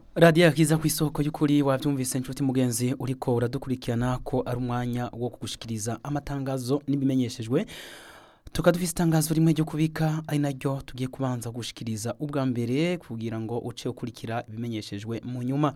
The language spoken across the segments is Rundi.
radiyo yakiza ku isoko y'ukuri wabyumvise inshuti mugenzi uriko uradukurikirana ko ari umwanya wo kugushikiriza amatangazo n'ibimenyeshejwe tukaba dufite itangazo rimwe ryo kubika ari naryo tugiye kubanza gushikiriza ubwa mbere kugira ngo uce ukurikira ibimenyeshejwe mu nyuma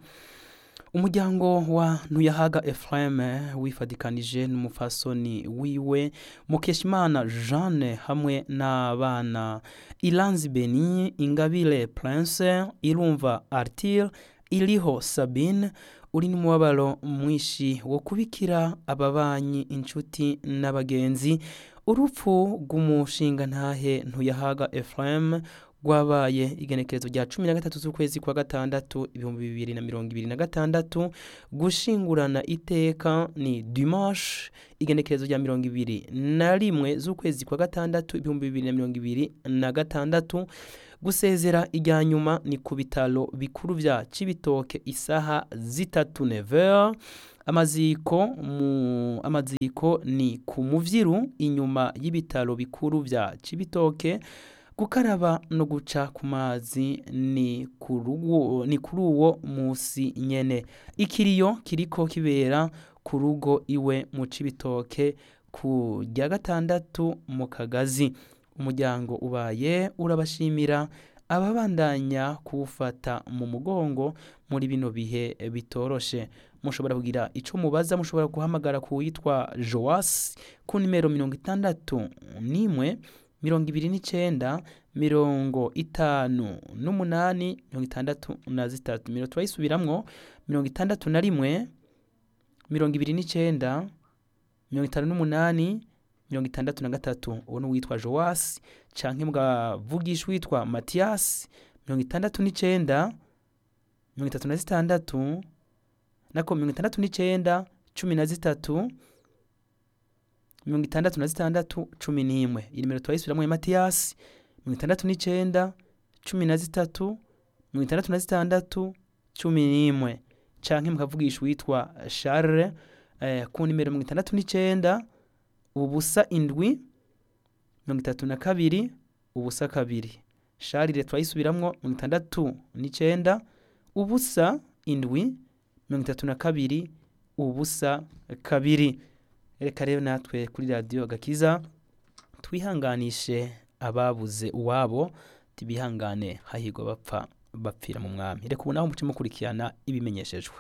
umuryango wa ntuyahaga efureme wifadikanije n'umufasoni wiwe mukeshimana jeanne hamwe n'abana iranzi beni ingabire prince irumva artire iriho sabine uri n'umubabaro mwinshi wo kubikira ababanyi inshuti n'abagenzi urupfu rw'umushinga ntahe ntuyahaga efureme rwabaye igenekerezo rya cumi na gatatu z'ukwezi kwa gatandatu ibihumbi bibiri na mirongo ibiri na gatandatu gushingurana iteka ni dimanche igenekerezo rya mirongo ibiri na rimwe z'ukwezi kwa gatandatu ibihumbi bibiri na mirongo ibiri na gatandatu gusezera ijya nyuma ni ku bitaro bikuru bya cibitoke isaha zitatu nevera amaziko mu amaziko ni ku muvyiru inyuma y'ibitaro bikuru bya cibitoke gukaraba no guca ku mazi ni kuri uwo munsi nyene ikiriyo kiriko kibera ku rugo iwe mu cibitoke ku rya gatandatu mu kagazi umuryango ubaye urabashimira ababandanya kuwufata mu mugongo muri bino bihe bitoroshe mushobora kugira icyo mubaza mushobora guhamagara ku witwa joasi ku nimero mirongo itandatu n'imwe mirongo ibiri n'icyenda mirongo itanu n'umunani mirongo itandatu na zitatu mirongo turayisubiramwo mirongo itandatu na rimwe mirongo ibiri n'icyenda mirongo itanu n'umunani mirongo itandatu na gatatu uwo ni uwitwa joasi cyangwa mwavugisha uwitwa matiyasi mirongo itandatu n'icyenda mirongo itatu na zitandatu nako mirongo itandatu n'icyenda cumi na zitatu mirongo itandatu na zitandatu cumi n'imwe iyi nimero turayisubiramo ya matiyasi mirongo itandatu n'icyenda cumi na zitatu mirongo itandatu na zitandatu cumi n'imwe cyangwa mukavugisha uwitwa sharire ku nimero mirongo itandatu n'icyenda ubusa indwi mirongo itatu na kabiri ubusa kabiri sharire turayisubiramwo mirongo itandatu n'icyenda ubusa indwi mirongo itatu na kabiri ubusa kabiri reka rero natwe kuri radiyo gakiza twihanganishe ababuze uwabo tibihangane hahirwa bapfa bapfira mu mwami reka ubu nawe muce mukurikirana ibimenyeshejwe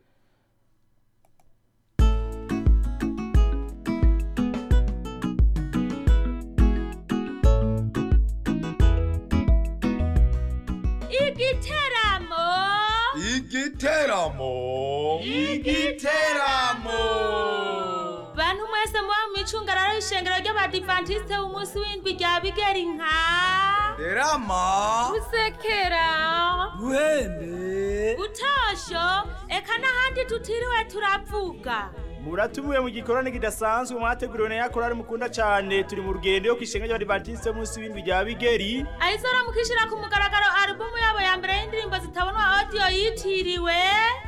igiteramo igiteramo igiteramo bantu mwese muba mu icungararo y'ishengero ry'abadivantisite umunsi w'indwi rya bigeri nka derama gusekera ruhembe gutosho eka n'ahandi tutiriwe turavuga muratumiwe mu gikorane kidasanzwe mwateguriwe na yakorari mukunda cyane turi mu rugendo yo kwishenga ry'abadivantisite munsi w'indwi rya bigeri ayizora mukishira ku mugaragaro alubumu yabo ya mbere y'indirimbo zitabonwa audio yitiriwe